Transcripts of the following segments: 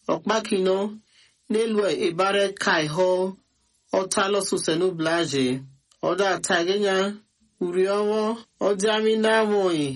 ọkpakino n'elu ebare kaiho ọtalọsusenu blaje ọda tagenya uriowo ọdịami na-amụghị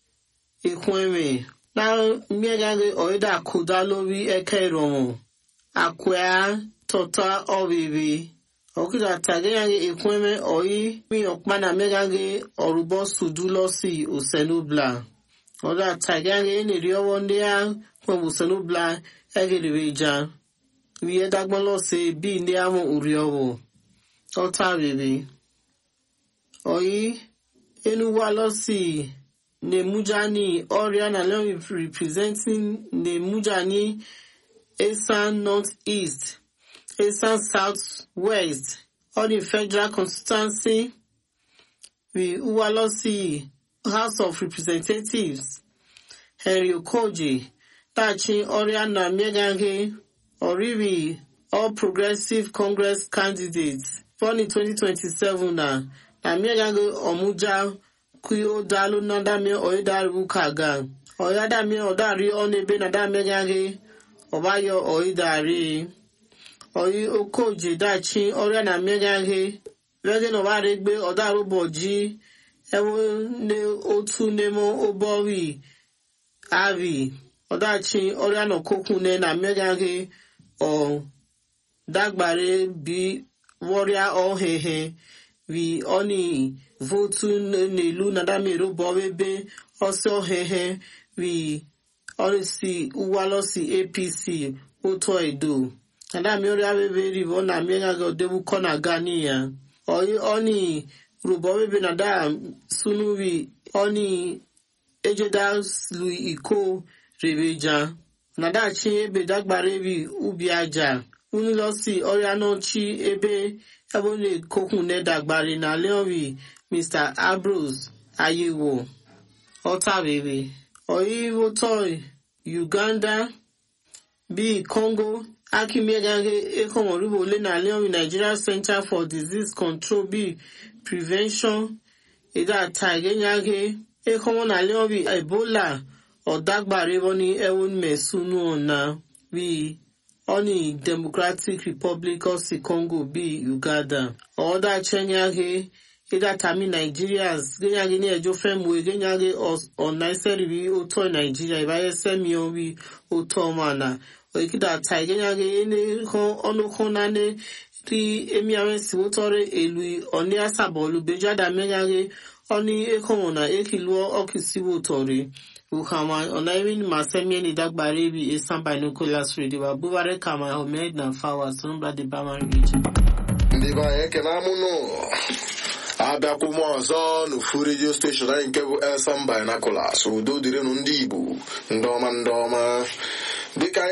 ikweme na mmegaghi ọịda akụda lórí eke ìrọ̀mù àkwẹ́ tọ́ta ọ̀bìbì ọ̀kìdà tagenya ikweme ọ̀yí mi ọ̀kpana mmegaghi ọ̀rụbọ sudu lọ́sì òsèlúbla ọda tagenya eniri ọwọ́ ndị a kwem òsèlúbla egiriri ja wiye dagbọn lọ́sì bí ndị amụ uri ọwọ́ ọta bìbì ọ̀yí enuwa lọ́sì Nemujani Oriana Leon representing Nemujani Esan North-East, Esan South-West, all the federal constituency, with Uwalosi House of Representatives, Henry Okoji, Tachi Oriana Megange, Oribi, All Progressive Congress candidates, for the 2027 na, na Megange Omuja kui o dalu na dami o idari bukaga o ya dami o dari o nebe na dami gage o bayo o idari o yi okoje dachi ọrịa na mmegaghe wege na ọbara egbe ọdarụ ụbọji ewu ne otu nemo ụbọwi avi ọdachi ọrịa na okokune na mmegaghe ọ dagbare bi wọrịa ọhehe vi ọni votu n'elu na damero bọwebe ọsọ hehe wi ọrịsị uwalọsi apc ụtọ edo na dami ọrịa bebe ribo na mmega ga odebu kọ na gani ya ọyị ọni rubọ bebe na da sunuwi ọni ejeda lu iko rebeja na dachi ebe dagbara ebi ubi aja unilọsi ọrịa n'ọchị ebe ebe ọ na-ekokwu nedagbari na leori Mr. Ambrose Ayewo Otabebe Oyiwotoi Uganda B. Congo Akimegage Ekomoribo Ole na Leon Nigeria Center for Disease Control B. Prevention Ida Taigenyage Ekomo na Leon B. Ebola Odagbare Boni Ewon Mesunu Ona B. Oni Democratic Republic of the Congo B. Uganda Oda Chenyage ịgatami nigerians genyagị na-ejo femwe genyagị ọnaiseribi ụtọ naijiria ibayesemi obi ụtọ mana oikidata genyagị ọnụkụ nane ri emiawensi ụtọrọ elu ọni asabọlu bejada menyagị ọni ekomo na ekiluọ ọkisiwo ụtọrị ukama ọnaimin masemieni dagbara ebi esan binoculars radio abubare kama omed na fawa sonubra de bamari region ndị be anyị ekene amụnụ abịakwụ m ọzọ n'ofu redio steshọn anyị nke bụ elsam binaculars udo dịrịnụ ndị igbo ndị ọma ndị ọma dịka anyị